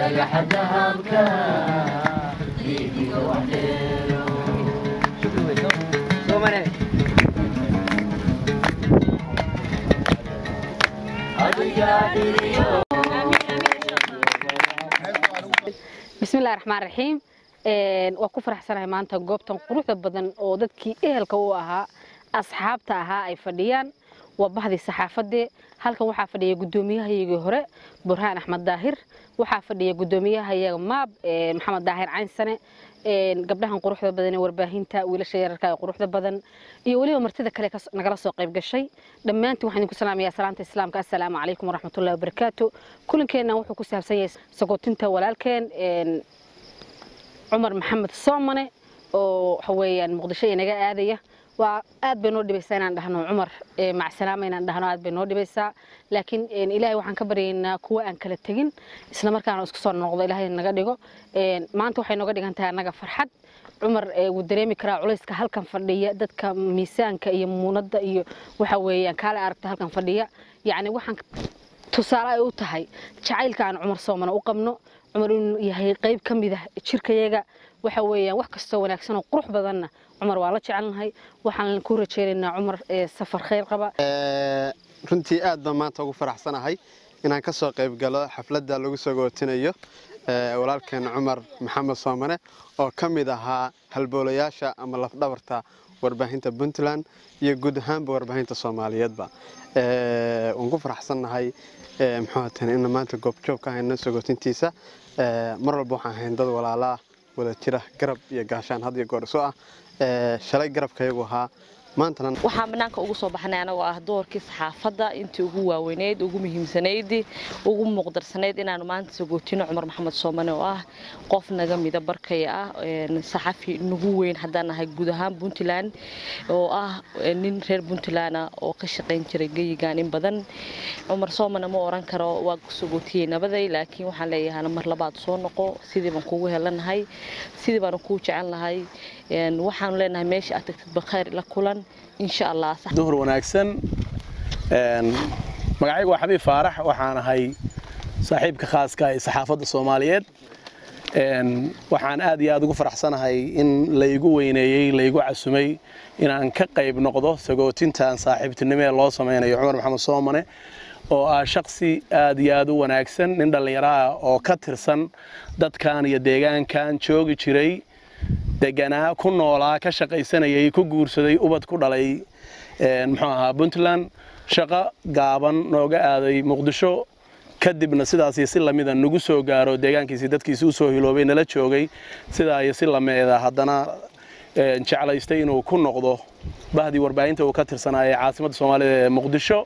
bismillahi raxmaan raxiim waa ku faraxsanahay maanta goobtan quruxda badan oo dadkii ehelka u ahaa asxaabta ahaa ay fadhiyaan waa bahdii saxaafadee halkan waxaa fadhiya gudoomiyahayagii hore burhaan axmed daahir waxaa fadhiya gudoomiyahayaga maab maxamed daahir caynsane gabdhahan quruxda badan ee warbaahinta wiilasha yararka ee quruxda badan iyo weliba martida kale nagala soo qayb gashay dhammaantiin waxaan idinku salaamayaa salaanta islaamka assalaamu calaykum waraxmatullahi wabarakaatu kulankeennan wuxuu ku saabsan yahay sagootinta walaalkeen cumar maxamed soomane oo waxa weeyaan muqdisho inaga aadaya waa aad bay noo dhibaysaa inaan dhahno cumar macsalaama inaan dhahno aad bay noo dhibaysaa laakiin ilaahay waxaan ka baryaynaa kuwa aan kala tegin isla markaana isku soo noqdo ilaahay naga dhigo maanta waxay nooga dhigan tahay annaga farxad cumar wuu dareemi karaa culayska halkan fadhiya dadka miisaanka iyo muunadda iyo waxa weeyaan kaale aragta halkan fadhiya yacni waxaan tusaale ay u tahay jacaylka aan cumar soomana u qabno cumar inuu yahay qayb ka mid ah jirkayaga waxa weeyaan wax kastoo wanaagsan oo qurux badanna cumar waa la jecelnahay waxaan ku rajaynaynaa cumar safar khayr qaba runtii aad baan maanta ugu faraxsanahay inaan ka soo qayb galo xafladda lagu soo gootinayo walaalkeen cumar maxamed soomane oo ka mid ahaa halboolayaasha ama lafdhabarta warbaahinta puntland iyo guud ahaanba warbaahinta soomaaliyeedba waan ku faraxsannahay muxuuatan in maanta goobjoog ka hayno sagootintiisa mar walba waxaan hayn dad walaalaa wada jira garab iyo gaashaan had iyo goor isu ah shalay garabkayagu ahaa maantana waxaan banaanka ugu soo baxnay anagoo ah doorkii saxaafadda intii ugu waaweyneyd ugu muhiimsanayd ugu muuqdarsanayd inaanu maanta sagootino cumar maxamed soomane oo ah qof naga mida barkaya ah saxafi nagu weyn haddaan nahay guud ahaan puntland oo ah nin reer puntland oo ka shaqayn jiray geyigan in badan cumar soomane ma oran karo waa sagootiyey nabaday laakiin waxaan leeyahay mar labaad soo noqo sidii baan kugu helanahay sidii baanu kuu jecelnahay waxaanu leenahay meesha aad tagtid bakayr la kulan insha allah duhur wanaagsan magacaygu waa xabiib faarax waxaan ahay saaxiibka khaaska ee saxaafadda soomaaliyeed waxaan aad iyo aad ugu faraxsanahay in laygu weyneeyey laygu casumay inaan ka qayb noqdo sagootintan saaxiibtinimo ee loo samaynayo cumar maxamed soomane oo ah shaksi aad iyo aad u wanaagsan nin dhallinyaro ah oo ka tirsan dadkan iyo deegaankan joogi jiray deganaa ku noolaa ka shaqaysanayay ku guursaday ubad ku dhalay muxuu ahaa puntland shaqo gaaban nooga aaday muqdisho kadibna sidaas iyo si lamida nagu soo gaaro deegaankiisii dadkiisi usoo hiloobay nala joogay sidaa iyo si lameeda haddana jeclaystay inuu ku noqdo bahdii warbaahinta uu ka tirsanaa ee caasimadda soomaalida ee muqdisho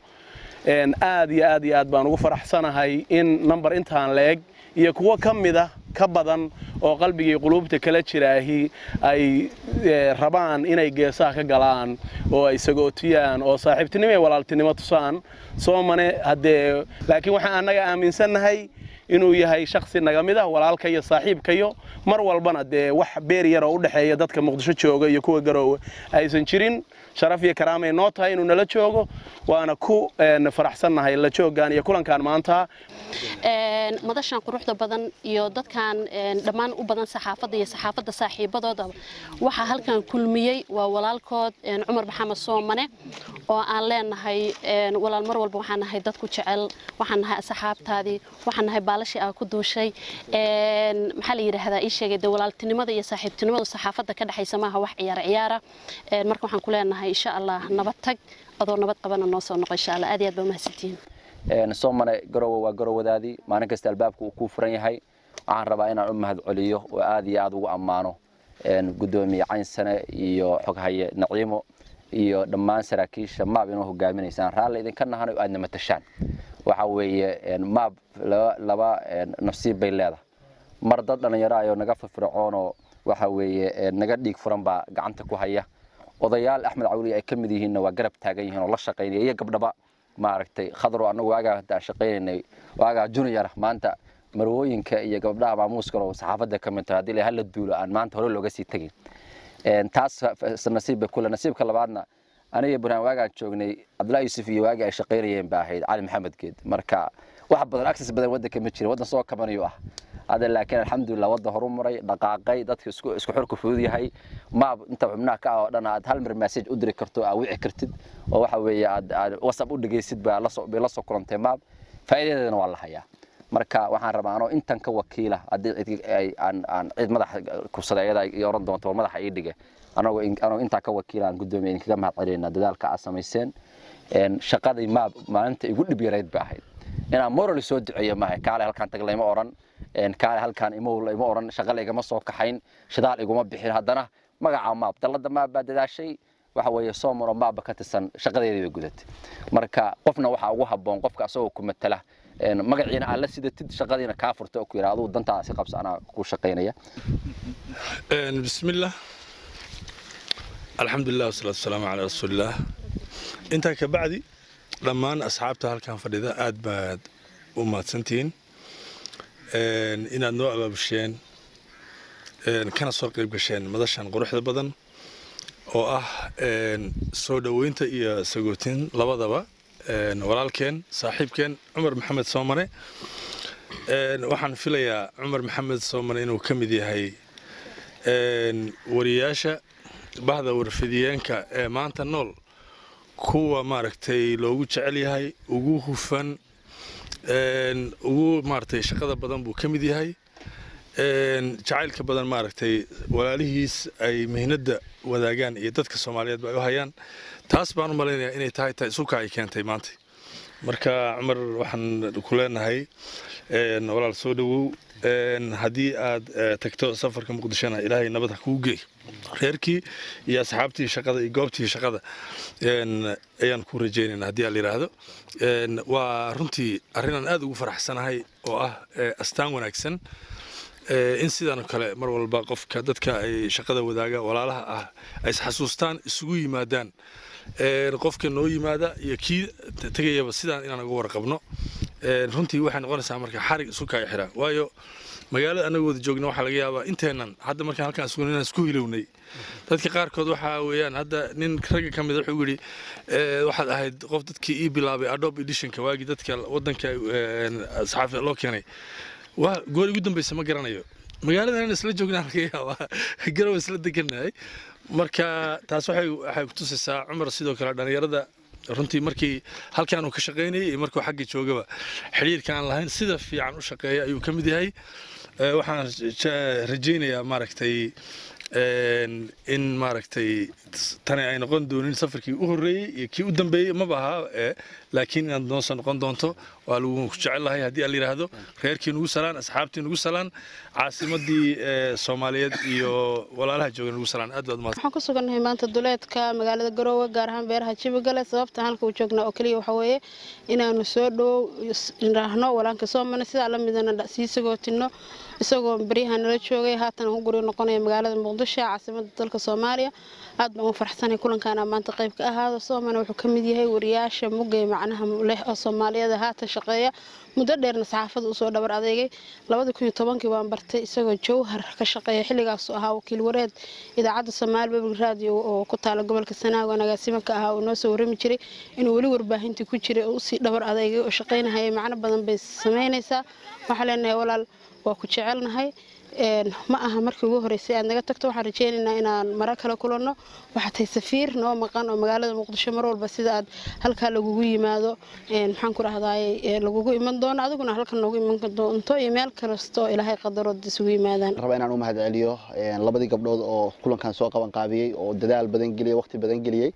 aad iyo aad iyo aad baan ugu faraxsanahay in number intaan leeg iyo kuwo ka mida ka badan oo qalbigii quluubta kala jiraahi ay rabaan inay geesaha ka galaan oo ay sagootiyaan oo saaxiibtinimo iyo walaaltinimo tusaan soomane haddee laakiin waxaan annaga aaminsannahay inuu yahay shaksi naga mid ah walaalka iyo saaxiibkayo mar walbana dee wax beer yar oo u dhexeeya dadka muqdisho jooga iyo kuwa garoowe aysan jirin sharaf iyo karaamay noo tahay inuu nala joogo waana ku faraxsannahay la joogaan iyo kulankaan maanta madashan quruxda badan iyo dadkan dhammaan u badan saxaafadda iyo saxaafadda saaxiibadooda waxaa halkan kulmiyey waa walaalkood cumar maxamed soomane oo aan leenahay walaal mar walba waxaan nahay dadku jecel waxaan nahay asxaabtaadii waxaan nahay baalashii aa ku duushay maxaa la yidhaahdaa ii sheegay de walaaltinimada iyo saaxiibtinimada saxaafadda ka dhexaysa maaha wax ciyaar ciyaara marka waxaan ku leenahay insha allah nabad tag adoo nabad qabana noo soo noqo insha allah aad iyo aad baa mahadsantihiin soomane garowe waa garowadaadii maalin kasta albaabka uu kuu furan yahay waxaan rabaa inaan u mahad celiyo oo aad iyo aad ugu ammaano gudoomiye caynsane iyo xoghaye naciimo iyo dhammaan saraakiisha maab inoo hogaaminaysaan raalli idinka nahano aadna matashaan waxa weeye maab laba nafsiib bay leedahay mar dad dhallinyaro ayoo naga firfircoonoo waxa weeye naga dhiig furan baa gacanta ku haya odayaal axmed cawli ay ka mid yihiinna waa garab taagan yihiin oo la shaqaynaya iyo gabdhaba maaragtay khadro annagu waagaa hadda shaqaynaynay waagaa junior maanta marwooyinka iyo gabdhaha maamuuskalo saxaafadda ka mid tahay haddii la hala duulo aan maanta hore looga sii tegin taas nasiib bay kule nasiibka labaadna aniga burhaan waagaan joognay cabdullahi yuusuf iyo waagii ay shaqaynayeen ba ahayd cali maxamed geed marka wax badan access badan waddanka ma jira waddan soo kabanayo ah hadda laakiin alxamdulilah waddan horu maray dhaqaaqay dadka isku isku xurka fudud yahay maab inta xubnaha ka ah oo dhan aad hal mar message u diri karto aad wici kartid oo waxa weeye aad aad whatsapp u dhegeysid baa la soo bay la soo kulantay maab faa'iidadeedana waa la hayaa marka waxaan rabaa anoo intan ka wakiila haddii cid ay aan aan cid madaxa kubsada iyada ay oran doonto war madaxa ii dhige anagoo anoo intaa ka wakiila aan guddoomiye idinkaga mahad celinaa dadaalka aad samayseen shaqadii maab maalinta igu dhib yarayd ba ahayd inaan morally soo duceeyo maahay kaale halkaan tag layma oran kaale halkaan imow layma oran shaqa laygama soo kaxayn shidaal iguma bixin haddana magaca maab dallada maab baa dadaashay waxa weeye soomaro maabba ka tirsan shaqadeedii bay gudatay marka qofna waxaa ugu habboon qofka asagoo ku matala magaciina aad la sidatid shaqadiina kaa furta oo ku yidhaa aduu dantaa si qabsa anaa ku shaqaynaya bismillah alxamdulilah wasalaatu wasalaamu calaa rasuulillaah intaa ka bacdi dhammaan asxaabta halkan fadhida aad baad u mahadsantihiin inaad noo abaabusheen kana soo qayb gasheen madashan quruxda badan oo ah soo dhoweynta iyo sagootin labadaba walaalkeen saaxiibkeen cumar maxamed soomane waxaan filayaa cumar maxamed soomane inuu ka mid yahay wariyaasha bahda warfidiyeenka ee maanta nool kuwa maaragtay loogu jecel yahay ugu hufan ugu maaragtay shaqada badan buu ka mid yahay jacaylka badan maaragtay walaalihiis ay mihnadda wadaagaan iyo dadka soomaaliyeed ba ay u hayaan taas baan u malaynayaa inay tahay tahay isuka ay keentay maanta marka cumar waxaan ku leenahay walaal soo dhowow haddii aad tagto safarka muqdishona ilaahay nabad ha kuu geey reerkii iyo asxaabtii shaqada iyo goobtii shaqada ayaan ku rajeynayna haddii aan la yidhaahdo waa runtii arrinaan aad ugu faraxsanahay oo ah astaan wanaagsan in sidaan kale mar walba qofka dadka ay shaqada wadaaga walaalaha ah ay isxasuustaan isugu yimaadaan qofka noo yimaada iyo kii tegayaba sidaan inaan uga warqabno runtii waxay noqonaysaa marka xarig isu kaa xira waayo magaalada anaga wada joogna waxaa laga yaabaa inteennan hadda markaan halkaan isugu inaan isku hilownay dadka qaarkood waxaa weeyaan hadda nin ragga ka mid a wuxuu yidhi waxaad ahayd qof dadkii ii bilaabay adobe editionka waagii dadka waddanka saxaafi loo keenay waa goor ugu dambaysa ma garanayo magaaladan isla joognaa laga yaabaa garow isla deganahay marka taas waxay waxay ku tusaysaa cumar sidoo kale dhalinyarada runtii markii halkaan uu ka shaqaynayay iyo markuu xagga joogaba xidhiirka aan lahayn sida fiican u shaqeeya ayuu ka mid yahay waxaan rajaynayaa maaragtay in maaragtay tani ay noqon doonin safarkii u horreeyey iyo kii u dambeeyey maba ahaa laakiin inaad noosoo noqon doonto waa lagu jecelahay haddii aan la yidhaahdo reerkii nugu salaan asxaabtii nugu salaan caasimadii soomaaliyeed iyo walaalaha jooga nugu salaan aad baad waxaan ku sugannahay maanta duleedka magaalada garoowe gaar ahaan beeraha jibigale sababta halka uu joognaa oo keliya waxaa weeye inaanu soo dhow raahno walaanka soomane sidaa la midana sii sagootino isagoo baryaha nala joogay haatan ku guri noqonaya magaalada muqdisho caasimada dalka soomaaliya aad baan u farxsanay kulankaana maanta qayb ka ahaado soomane wuxuu ka mid yahay wariyaasha mugay macnaha leh oo soomaaliyada haatan shaqeeya muddo dheerna saxaafada usoo dhabar adeegay labada kun iyo tobankii baan bartay isagoo jowhar ka shaqeeya xilligaasu ahaa wakiil wareed idaacadda soomaali public radio oo ku taala gobolka sanaago agaasimo ka ahaa oo noo soo warrami jiray inuu weli warbaahintii ku jiray oo usii dhabar adeegay oo shaqaynahaya macno badan bay samaynaysaa waxaa leenahay walaal waa ku jecelnahay ma aha markii ugu horeysay aad naga tagto waxaan rajeynaynaa inaan mara kale kulanno waxaa tahay safiir noo maqan oo magaalada muqdisho mar walba sida aad halkaa lagugu yimaado maxaan ku dhahdaay lagugu iman doono adiguna halkan noogu iman doonto iyo meel kasta oo ilaahay qadarood isugu yimaadaan raba inaan u mahad celiyo labadii gabdhood oo kulankan soo qaban qaabiyey oo dadaal badan geliyey waqti badan geliyey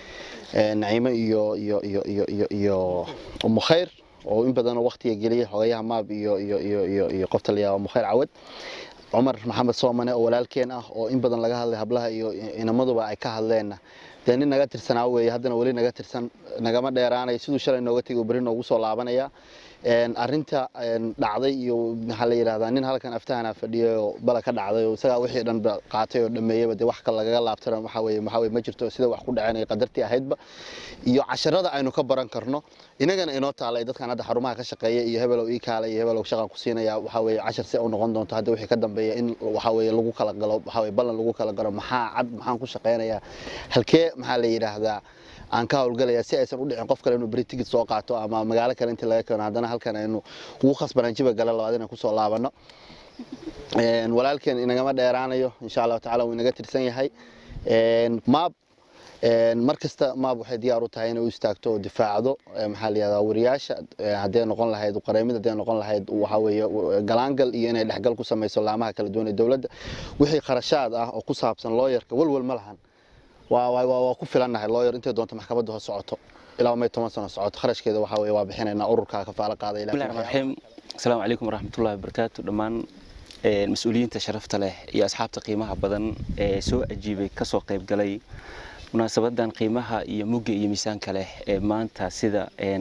naciimo iyo iyo iyo iyo iyo iyo umu khayr oo in badan waqtiga geliyay xogayaha maab iyo iyo iyo iyo iyo qofta la yiraahdo Mukhair Cawad Umar Maxamed Soomane oo walaalkeen ah oo in badan laga hadlay hablaha iyo inamaduba ay ka hadleen dee nin naga tirsanaa weeye haddana weli naga tirsan nagama dheeraanay siduu shalay nooga tegay beri noogu soo laabanaya arinta dhacday iyo maxaa la yidhahdaa nin halkan aftahana fadhiyay oo bala ka dhacday oo isagaa wixii dhan qaatay oo dhameeyaba dee wax kale lagaga laabtana waxa weeye maxaa weye ma jirto sida wax ku dhaceen ay qadartii ahaydba iyo casharada aynu ka baran karno inagana inoo taalay dadkan hadda xarumaha ka shaqeeya iyo hebelow ii kaalay iyo hebelow shaqan ku siinaya waxa weeye cashar si u noqon doonto hadda wixii ka dambeeya in waxa weeye lagu kala galo waxa weeye ballan lagu kala galo maxaa cad maxaan ku shaqeynayaa halkee maxaa la yidhaahdaa aan ka howlgalaya si aysan u dhicin qof kale inuu beri tigid soo qaato ama magaalo kale intii laga keeno haddana halkan aynu ugu khasbanaan jiba gala labaad inaan kusoo laabano Een, walaalkeen inagama dheeraanayo insha allahu tacaala wuu inaga tirsan yahay Een, maab een, mar kasta maab waxay diyaar u tahay inay u istaagto oo difaacdo ee, maxaa la yihahdaa wariyaasha ee, hadday noqon lahayd qareemid hadday noqon lahayd waxa weeye w- galaangal iyo inay dhexgal ku samayso laamaha kala duwan ee dowladda wixii kharashaad ah oo ku saabsan looyarka walwal ma lahan waa waa waa waa ku filannahay looyar intay doonto maxkamadda ho socoto ilaa may toban sano socoto kharashkeeda waxa weeye waa bixinaynaa ururkaa kafaalo qaaday ilaa bismillahi raxmaan raxiim asalaamu calaykum waraxmatullahi wabarakaatu dhammaan ee, mas-uuliyiinta sharafta leh iyo asxaabta qiimaha badan ee soo ajiibay kasoo qayb galay munaasabadan qiimaha iyo mugga iyo miisaanka leh ee maanta sida een,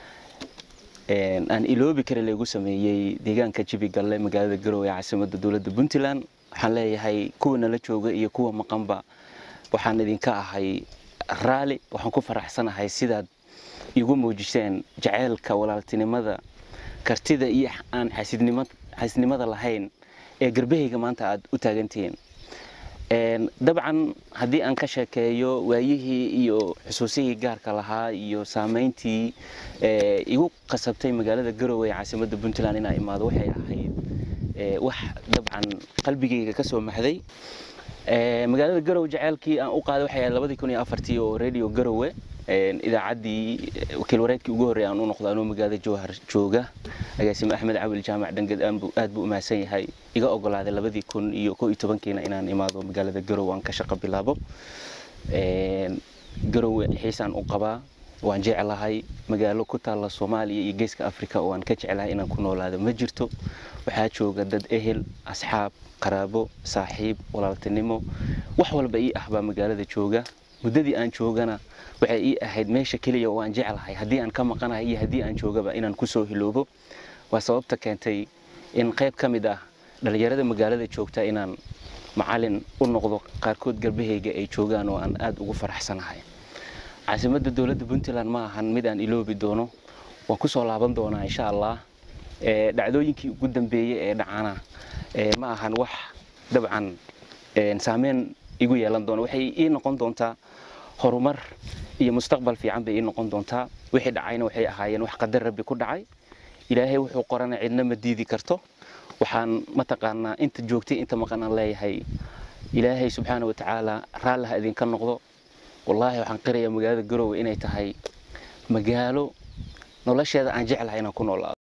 een, aan iloobi karin lagu sameeyey deegaanka jibigalle magaalada garowe ee caasimadda dowladda puntland waxaan leeyahay kuwa nala jooga iyo kuwa maqanba waxaan idinka ahay raali waxaan ku faraxsanahay sidaad igu muujiseen jaceylka walaaltinimada kartida iyo aan xasidnimo xasidnimada lahayn ee garbahayga maanta aad u taagantihiin Een, dabcan haddii aan ka sheekeeyo waayihii iyo xusuusihii gaarka lahaa iyo saameyntii ee, igu qasabtay magaalada garowe ee caasimadda puntland inaa imaado waxay ahayd ee, wax dabcan qalbigayga ka soo maxday Ee, magaalada garowe jaceylkii aan u qaaday waxay ahayd labadii kun iyo afartii oo radio garowe een, idaacaddii eh, wakiil wareedkii ugu horreeyay aan u noqdo anuu magaalada jowhar jooga agaasime axmed cawil jaamac dhangad aan buu- aad buu u mahadsan yahay iga ogolaaday labadii kun iyo koo iyo tobankiina inaan imaado magaalada garowe aan ka shaqo bilaabo Een, garowe xiisaan u qabaa waan jeclahay magaalo ku taalla soomaaliya iyo geeska afrika oo aan ka jeclahay inaan ku noolaado ma jirto waxaa jooga dad ehel asxaab qaraabo saaxiib walaaltinimo wax walba ii ah baa magaalada jooga muddadii aan joogana waxay ii ahayd meesha keliya oo aan jeclahay haddii aan ka maqanahay iyo haddii aan joogaba inaan kusoo hiloobo waa sababta keentay in qayb ka mid ah dhallinyarada magaalada joogta inaan macalin u noqdo qaarkood garbahayga ay joogaan oo aan aad ugu faraxsanahay caasimadda dowladda puntland ma ahan mid aan iloobi doono waan kusoo laaban doonaa insha allah Ee, dhacdooyinkii ugu dambeeyey ee dhacana ee, ma ahan wax dabcan een, saameyn igu yeelan doona waxay ii noqon doontaa horumar iyo mustaqbal fiican bay ii noqon doontaa wixii dhacayna waxay ahaayeen wax qadar rabbi ku dhacay ilaahay wuxuu qorana cidna ma diidi karto waxaan mataqaanaa inta joogtay inta maqanaan leeyahay ilaahay subxaana wa tacaala raalli ha idinka noqdo wallaahi waxaan qirayaa magaalada garowe inay tahay magaalo nolosheeda aan jeclahay inaan ku noolaado